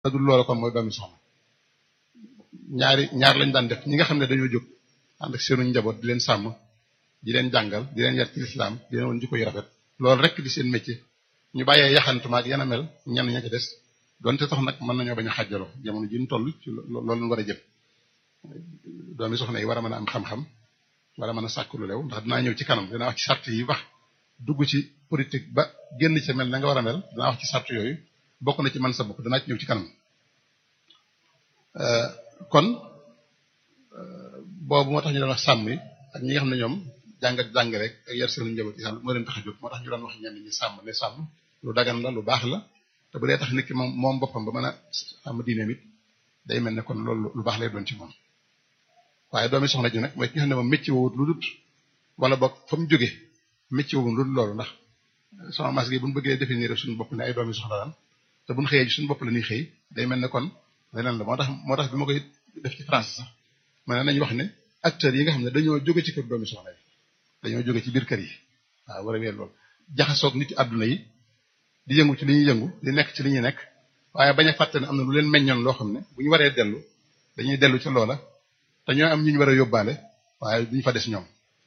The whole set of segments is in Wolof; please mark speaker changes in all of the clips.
Speaker 1: da dul loola kon mooy doomi soxna ñaari ñaar lañ daan def ñi nga xam ne dañoo jóg ànd ak seenu njaboot di leen sàmm di leen jàngal di leen yar ci lislaam di leen woon jikko yu rafet loolu rek di seen métier ñu bàyyee yaxantuma ak yana mel ñenn ña ci des donte tax nag mën nañoo bañ a xàjjaloo jamono ji ñu toll ci loolu lañ war a jëm doomi soxna yi war a mën a am xam-xam war a mën a sàkk lu lew ndax dinaa ñëw ci kanam dinaa wax ci sart yi wax dugg ci politique ba génn ca mel na nga war a mel dinaa wax ci sart yooyu bokk na ci man sa bopp danaa ci ñëw ci kanam kon boobu moo tax ñu doon wax sàmm yi ak ñi nga xam ne ñoom jàng ak jàng rek ak yar seen njaboot yi moo leen tax a jóg moo tax ñu doon wax ñenn ñi sàmm ne sàmm lu dagan la lu baax la te bu dee tax nit ki moom moom boppam ba mën a sàmm diineem it day mel ne kon loolu lu baax lay doon ci moom waaye doomi soxna ji nag mooy ki nga xam ne moom métier woowut lu dut wala boog fa mu jóge métier woowut lu dul loolu ndax soxna mas gi bu ñu bëggee définir suñu bopp ne ay doomi soxna lan te bu ñu xëyee ci suñu bopp la ñuy xëy day mel ne kon leneen la moo tax moo tax bi ma koy def ci France sax ma ne nañu wax ne acteurs yi nga xam ne dañoo jóge ci kër doomi soxna yi dañoo jóge ci biir kër yi waaw war a weer loolu jaxasoog nit àdduna yi di yëngu ci li ñuy yëngu di nekk ci li ñuy nekk waaye bañ a fàtte ne am na lu leen meññoon loo xam ne bu ñu waree dellu dañuy dellu ca loola te ñoo am ñu ñu war a yóbbaale waaye duñ fa des ñoom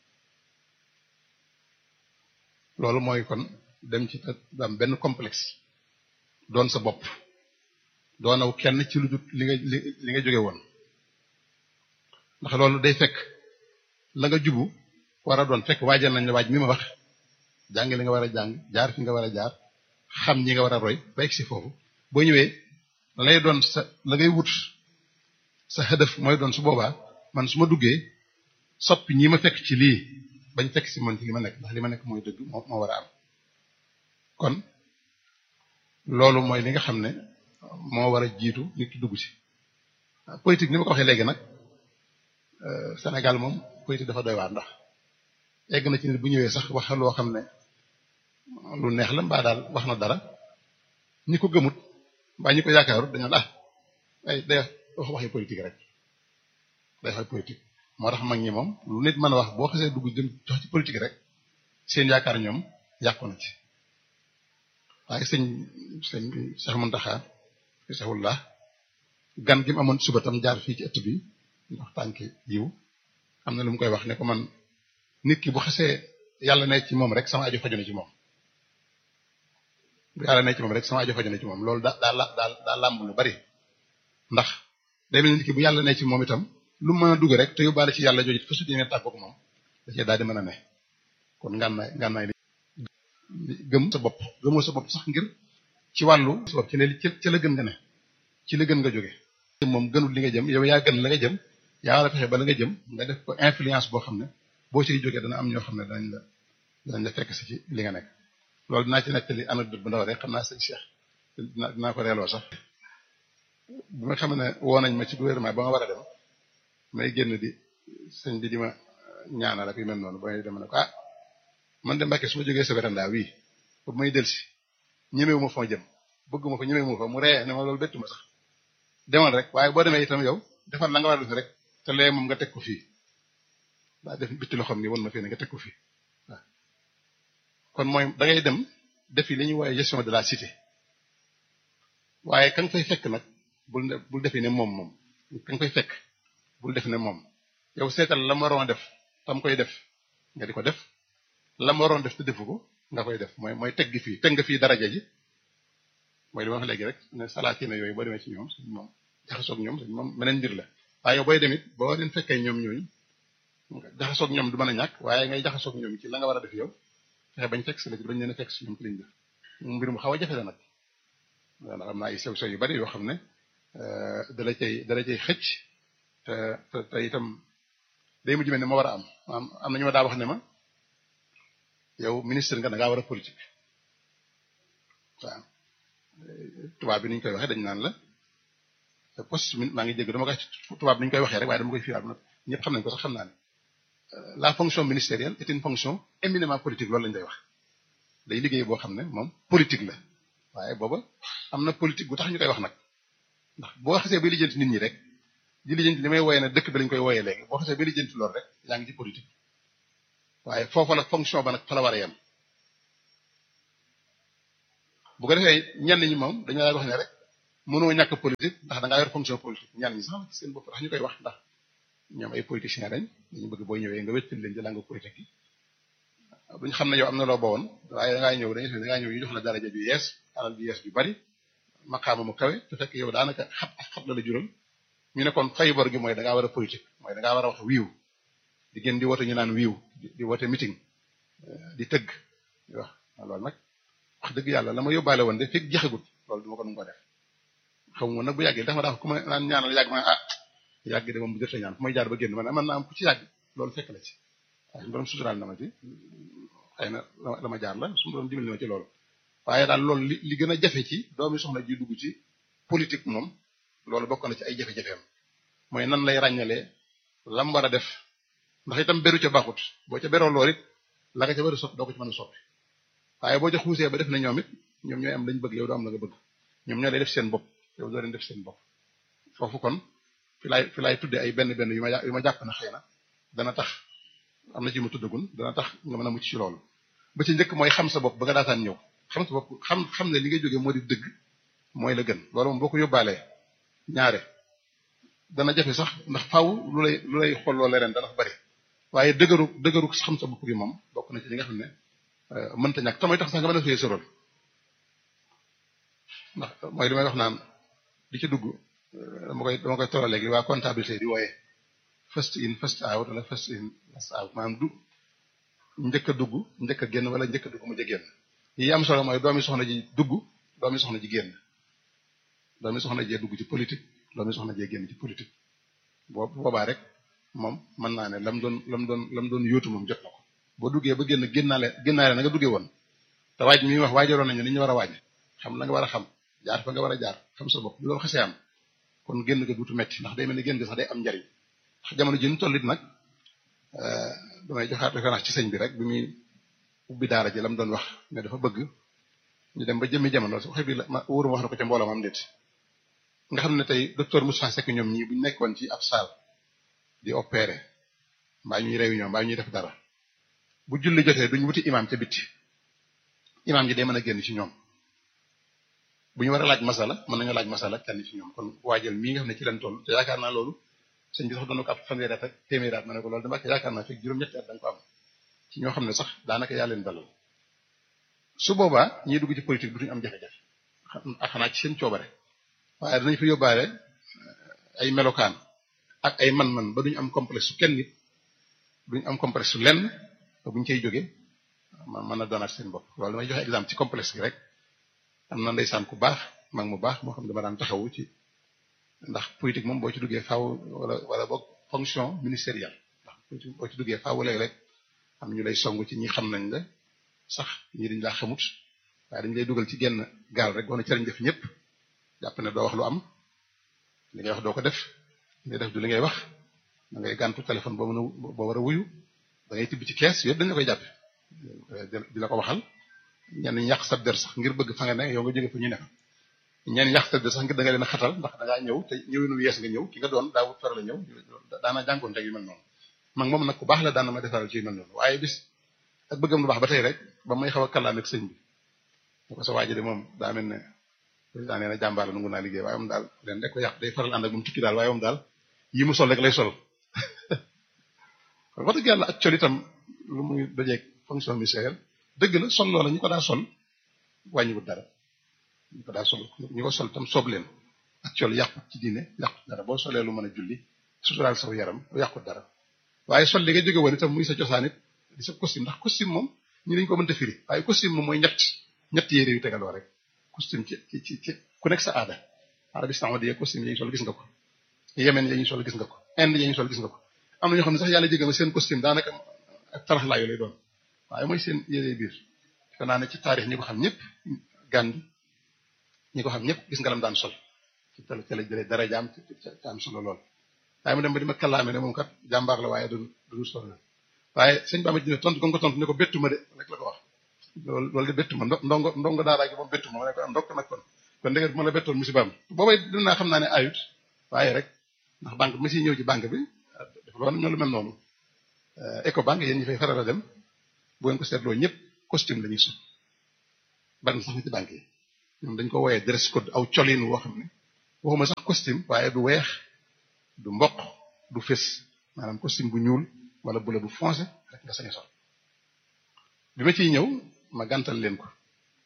Speaker 1: loolu mooy kon dem ci am benn complexe doon sa bopp doonaw kenn ci lu dul li nga li nga jóge woon ndax loolu day fekk la nga jubu war a doon fekk waajal nañ la waaj mi ma wax jàng li nga war a jàng jaar fi nga war a jaar xam ñi nga war a roy ba egg si foofu boo ñëwee lay doon sa la ngay wut sa xëdëf mooy doon su boobaa man su ma duggee soppi ñi ma fekk ci lii bañ fekk si man ci li ma nekk ndax li ma nekk mooy dëgg moo moo war a am kon loolu mooy li nga xam ne moo war a jiitu nit ki dugg ci politique ni ma ko waxee léegi nag Sénégal moom politique dafa doy waar ndax egg na ci nit bu ñëwee sax wax loo xam ne lu neex la mbaa daal wax na dara ñi ko gëmut mbaa ñi ko yaakaarut dañoo ah ay day wax waxi politique rek day waxi politique moo tax mag ñi moom lu nit mën a wax boo xasee dugg jëm jox ci politique rek seen yaakaar ñoom yàqu na ci waaye sëñ sëñ Cheikh Mountakha Cheikhullah gan gi mu amoon suba tam jaar fii ci ëtt bi ndax tànki yiw am na lu mu koy wax ne ko man nit ki bu xasee yàlla ne ci moom rek sama aju faju na ci moom bu yàlla ne ci moom rek sama aju faju na ci moom loolu daa daa daa daa làmb lu bari ndax day mel nit ki bu yàlla ne ci moom itam lu mën a dugg rek te yóbbaale ci yàlla jooju fa su dee tàggoog moom da cee daal di mën a ne kon ngànnaay ngànnaay li gëm sa bopp gëmoo sa bopp sax ngir ci wàllu sa bopp ci ne ci la gën nga ne ci la gën nga jóge moom gënul li nga jëm yow yaa gën la nga jëm yaa war a fexe ba la nga jëm nga def ko influence boo xam ne boo ciy jógee dana am ñoo xam ne danañ la danañ la fekk si ci li nga nekk loolu dinaa ci nettali anecdote bu ndaw rek xam naa sëñ Cheikh dinaa dinaa ko reeloo sax bi nga xam ne woo nañ ma ci gouvernement ba nga war a dem may génn di sëñ bi di ma ñaanal ak yu mel noonu ba may dem ne ko ah man de Mbàkke su ma jógee sa véranda wii ba may delsi ñemewu ma fa ma jëm bëgguma fa ñemewu ma fa mu ree ne ma loolu bettu ma sax demal rek waaye boo demee itam yow defal la nga war a def rek te lee moom nga teg ko fii daa def bitti loxoom ni won ma fii ne nga teg ko fii waaw kon mooy da ngay dem defi li ñuy woowe gestion de la cité waaye ka nga fay fekk nag bul bul defi ne moom moom ka nga fay fekk bul def ne moom yow seetal la mu waroon a def tam koy def nga di ko def la mu waroon def te defu ko nga koy def mooy mooy teg gi fii teg nga fii daraja ji mooy li ma wax léegi rek ne salaati na yooyu boo demee ci ñoom suñ moom jaxasoog ñoom suñ moom meneen mbir la waaye yow booy demit boo leen fekkee ñoom ñooñu jaxasoog ñoom du mën a ñàkk waaye ngay jaxasoog ñoom ci la nga war a def yow fexe bañ fekk si la ci bañ leen a fekk si ñoom ci liñ def mbir mu xaw a jafe la nag ndax am na ay sew sew yu bari yoo xam ne dala cay dala cay xëcc te te te itam day mujj mel ne ma war a am am am na ñu ma daa wax ne ma yow ministre nga da ngaa war a politique waaw tubaab bi ni ñu koy waxee dañ naan la poste maa ngi jégg dama koy tubaab bi ni ñu koy waxee rek waaye dama koy fiiraat nag ñëpp xam nañ ko sax xam naa ne la fonction ministérielle est une fonction éminemment politique loolu lañ day wax day liggéey boo xam ne moom politique la waaye booba am na politique bu tax ñu koy wax nag ndax boo xasee bay lijjanti nit ñi rek di lijjanti li may wooyee ne dëkk bi lañ koy wooyee léegi boo xasee bay lijjanti loolu rek yaa ngi ci politique waaye foofa la fonction ba nag fa la war a yem bu ko defee ñenn ñi moom dañu lay wax ne rek mënoo ñàkk politique ndax da ngaa yor fonction politique ñaan ñi sax seen bopp tax ñu koy wax ndax ñoom ay politiciens lañ dañu bëgg boo ñëwee nga wéttal leen jëlaa nga politique yi duñ xam ne yow am na loo bawoon waaye da ngaa ñëw dañuy da ngaa ñëw ñu jox la daraja ju yees alal ju yees ju bari maqaama mu kawe te fekk yow daanaka xat ak xat la la jural ñu ne kon fay bor gi mooy da ngaa war a politique mooy da ngaa war a wax wiiw di gën di woote ñu naan wiiw di woote meeting di tëgg di wax loolu nag wax dëgg yàlla la ma yóbbaale woon de fekk jeexagut loolu du ma ko nu ko def xaw ma nag bu yàggee dafa dafa ku ma naan ñaanal yàgg ma ah yàgg de moom bu jotee ñaan fu may jaar ba génn man man naa am ku ci yàgg loolu fekk la ci waaye borom suturaal na ma ci xëy na la ma jaar la su borom dimbali ma ci loolu waaye daal loolu li li gën a jafe ci doomi soxna ji dugg ci politique moom loolu bokk na ci ay jafe-jafeem mooy nan lay ràññalee lam war a def ndax itam beru ca baaxut boo ca beroo lool it la nga ca war a soppi doo ko ci mën a soppi waaye boo ca xuusee ba def na ñoom it ñoom ñooy am lañ bëgg yow doo am la nga bëgg ñoom ñoo lay def seen bopp yow doo leen def seen bopp foofu kon fi laay fi laay tudde ay benn benn yu ma yu ma jàpp na xëy na dana tax am na ci ma tuddagun dana tax nga mën a mucc ci loolu ba ci njëkk mooy xam sa bopp ba nga daataan ñëw xam sa bopp xam xam ne li ngay jógee moo di dëgg mooy la gën loolu moom boo ko yóbbaalee ñaare dana jafe sax ndax faaw lu lay lu lay xolloo leneen dana bari waaye dëgëru dëgëru xam sa bopp gi moom bokk na ci li nga xam ne mënta ñàkk tamay tax sax nga mën a fiyee sa rôle ndax mooy li may wax naan di ci dugg dama koy dama koy tolloo léegi waa comptabilité di wooyee first in first out wala first in first out maanaam du njëkk a dugg njëkk a génn wala njëkk a dugg mu jë génn yi am solo mooy doomi soxna ji dugg doomi soxna ji génn doomi soxna jee dugg ci politique doomi soxna jee génn ci politique boo boobaa rek moom mën naa ne lam doon lam doon lam doon yóotu moom jot na ko boo duggee ba génn génnaale génnaale na nga duggee woon te waaj mi wax waajaloon nañu ni ñu war a waaj xam la nga war a xam jaar fa nga war a jaar xam sa bopp bu loolu xasee am kon génn nga duutu metti ndax day mel ni génn nga sax day am njariñ ndax jamono ji ñu toll it nag damay joxaat référence ci sëñ bi rek bi muy ubbi daara ji la mu doon wax ne dafa bëgg ñu dem ba jëmmi jamono su waxee bi la ma wóorum wax na ko ca mbooloo am déet nga xam ne tey docteur Moussa Seck ñoom ñii bu ñu nekkoon ci ab salle di opérer mbaa ñuy réunion mbaa ñuy def dara bu julli jotee duñ wuti imam ca bitti imam ji day mën a génn ci ñoom bu ñu war a laaj masala mën nañoo laaj masala kenn ci ñoom kon waajal mii nga xam ne ci leen toll te yaakaar naa loolu sëñ bi sax doon na ko ab fanweeri at ak téeméeri at ma ne ko loolu dama ko yaakaar naa fekk juróom-ñetti at da nga ko am ci ñoo xam ne sax daanaka yaa leen dalal su boobaa ñiy dugg ci politique du ñu am jafe-jafe ak xanaa ci seen coobare waaye danañ fa yóbbaale ay melokaan ak ay man-man ba duñu am complexe su kenn nit duñu am complexe su lenn ba buñ cay jógee man mën a doonaat seen bopp loolu damay joxe exemple ci complexe gi rek am na ndeysaan ku baax mag mu baax moo xam dama daan taxawu ci ndax politique moom boo ci duggee faaw wala wala boog fonction ministérielle ndax politique boo ci duggee faaw léeg-léeg am ñu lay song ci ñi xam nañ la sax ñi dañ laa xamut waaye dañ lay dugal ci genn gaal rek doona cëriñ def ñëpp jàpp ne doo wax lu am li ngay wax doo ko def li ngay def du li ngay wax da ngay gàntu téléphone boo mën a boo war a wuyu da ngay tibb ci kees yëpp dañ la koy jàppe di la ko waxal ñenn ñi yàq sa der sax ngir bëgg fa nga ne yow nga jóge fa ñu ne fa ñenn yàq sa der sax ngir da nga leen a xatal ndax da ngaa ñëw te ñëwinu yees nga ñëw ki nga doon daa wut faral a ñëw daana jànkoon teg yu mel noonu mag moom nag ku baax la daana ma defaral ci yu mel noonu waaye bis ak bëggam lu baax ba tey rek ba may xaw a kàllaame ak sëñ bi da ko sa waaji de moom daa mel ne président nee na jàmbaar la nangu naa liggéey waaye moom daal leen rek ko yàq day faral ànd ak moom tukki daal waaye moom daal yi mu sol rek lay sol wax dëgg yàlla ak col itam lu muy dajeeg fonction ministérielle dëgg la sol loola ñu ko daa sol wàññiwut dara ñu ko daa sol ñu ko sol tam soob leen ak col yàqut ci diine yàqut dara boo solee lu mën a julli suturaal saw yaram yàqut dara waaye sol li nga jóge woon itam muy sa cosaan it di sa costume ndax costume moom ñi dañu ko mënta firi waaye costume moom mooy ñett ñett yére yu tegaloo rek costume ci ci ci ku nekk sa aada Arabie saoudite costume yi ñu sol gis nga ko Yemen yi ñu sol gis nga ko Inde yi ñu sol gis nga ko am na ñoo xam ne sax yàlla jégal seen costume daanaka ak tarax laayu lay doon waaye mooy seen yére biir defe naa ne ci taarix ñi ko xam ñëpp Gandhi ñi ko xam ñëpp gis nga lam daan sol ci tele tele jëlee dara jaam ci am solo lool waaye mu dem ba di ma kàllaame ne moom kat jàmbaar la waaye du du sol la waaye sëñ Bamba dina tontu ko nga ko tontu ne ko bettu ma de rek la ko wax loolu loolu de bettu ma ndongo ndongo daara gi moom bettu ma ma ne ko am ndokk nag kon kon dëgg bu ma la bettoon musibaam boobay dinaa xam naa ne ayut waaye rek ndax banque bi ma siy ñëw ci banque bi dafa loolu ñoo lu mel noonu Ecobank yéen ñi fay faral a dem bu ngeen ko seetloo ñëpp costume la ñuy sol bari na sax na ci banque yi ñoom dañ ko wooyee dress code aw colin woo xam ne waxuma sax costume waaye du weex du mboq du fés maanaam costume bu ñuul wala bu la bu foncé rek nga sañ a sol bi ma ciy ñëw ma gàntal leen ko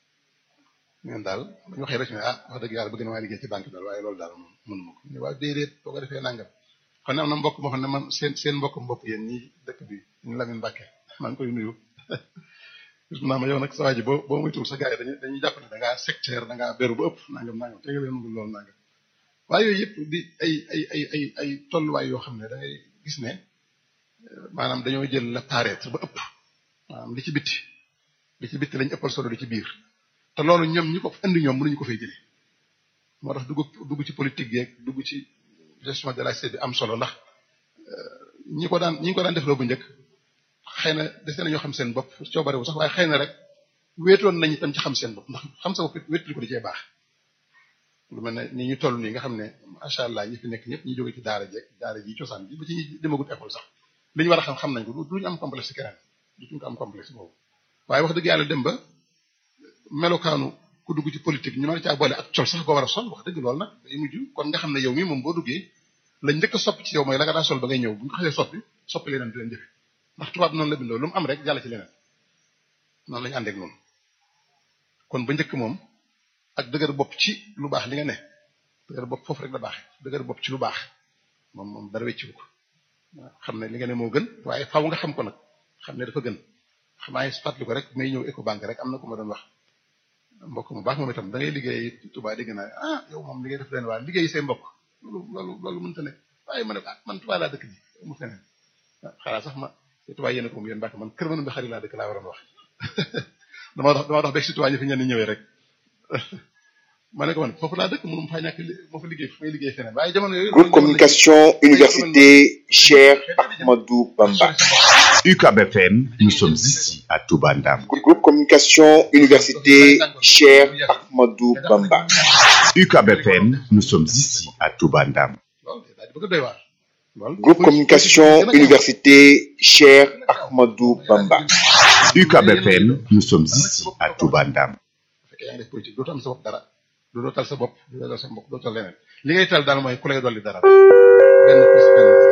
Speaker 1: ñun daal ba ñu waxee rek ne ah wax dëgg yàlla bëgg na maa liggéey ci banque bi daal waaye loolu daal moom mënuma ko ñu waaw déedéet boo ko defee nangam xam ne am na mbokk moo xam ne man seen seen mbokk bopp yéen ñi dëkk bi ñu Lamine Mbàkke maa ngi koy nuyu gis naa ma yow nag sa waa ji boo boo muy tuul sa gars yi dañuy dañuy jàpp ne da ngaa sectaire da ngaa beru ba ëpp nangam nangam te nga leen mënul loolu nangam waaye yooyu yëpp di ay ay ay ay ay tolluwaay yoo xam ne da ngay gis ne maanaam dañoo jël la paraître ba ëpp maanaam li ci bitti li ci bitti lañ ëppal solo li ci biir te loolu ñoom ñi ko indi ñoom mënuñu ko fay jëlee moo tax dugg dugg ci politique yeeg dugg ci gestion de la société bi am solo ndax ñi ko daan ñi ko daan defloo bu njëkk xëy na dese nañoo xam seen bopp coobarewu sax waaye xëy na rek wéetoon nañ itam ci xam seen bopp ndax xam sa bopp wéetali ko di cee baax lu mel ne ni ñu toll nii nga xam ne macha allah ñi fi nekk ñëpp ñi jóge ci daara jeeg daara ji cosaan bi ba ci ñi demagut école sax li ñu war a xam xam nañ ko duñu am complexe keneen duñu ko am complexe boobu waaye wax dëgg yàlla dem ba melokaanu ku dugg ci politique ñu mën a caa boole ak col sax ko war a sol wax dëgg loolu nag day mujj kon nga xam ne yow mii moom boo duggee lañ njëkk a soppi ci yow mooy la nga daa sol ba ngay ñëw bu ñu ko xasee soppi soppi leneen di leen jëfe ndax tubaab noonu la bindoo lu mu am rek jàll ci leneen noonu lañu àndeek noonu kon ba njëkk moom ak dëgër bopp ci lu baax li nga ne dëgër bopp foofu rek la baaxee dëgër bopp ci lu baax moom moom dara wecciwu ko xam ne li nga ne moo gën waaye faaw nga xam ko nag xam ne dafa gën xam naa fàttali ko rek may ñëw Ecobank rek am na ku ma doon wax mbokk mu baax moom itam da ngay liggéey Touba dégg naa ah yow moom li ngay def leen waa liggéey say mbokk loolu loolu loolu mënta ne waaye ma ne ah man Touba laa dëkk ji mu feneen xanaa sax ma Touba yéen a ko moom yéen Mbàkke man kër mënu bi xarit laa dëkk laa waroon wax dama dox dama dox beeg si Touba ñu fi ñenn ñëwee rek ma ne ko man foofu laa dëkk mënum faa ñàkk moo fa liggéey fu may liggéey feneen waaye jamono yooyu
Speaker 2: Groupe Communication Université Cheikh Ahmadou Bamba.
Speaker 3: UCAB FM, nous sommes ici à Touba Ndam.
Speaker 2: Groupe Communication Université Cheikh Ahmadou Bamba.
Speaker 3: UCAB FM, nous sommes ici à Touba Ndam.
Speaker 1: loolu daal di bëgg a doy waar loolu
Speaker 2: Groupe Communication Université Cheikh Ahmadou Bamba.
Speaker 3: UCAB FM, nous sommes ici à Touba Ndam.
Speaker 1: bu fekkee yaa ngi def politique dootoo am sa bopp dara dootoo tal sa bopp dootoo tal sa mbokk dootoo tal leneen li ngay tal daal mooy ku lay dolli dara benn plus benn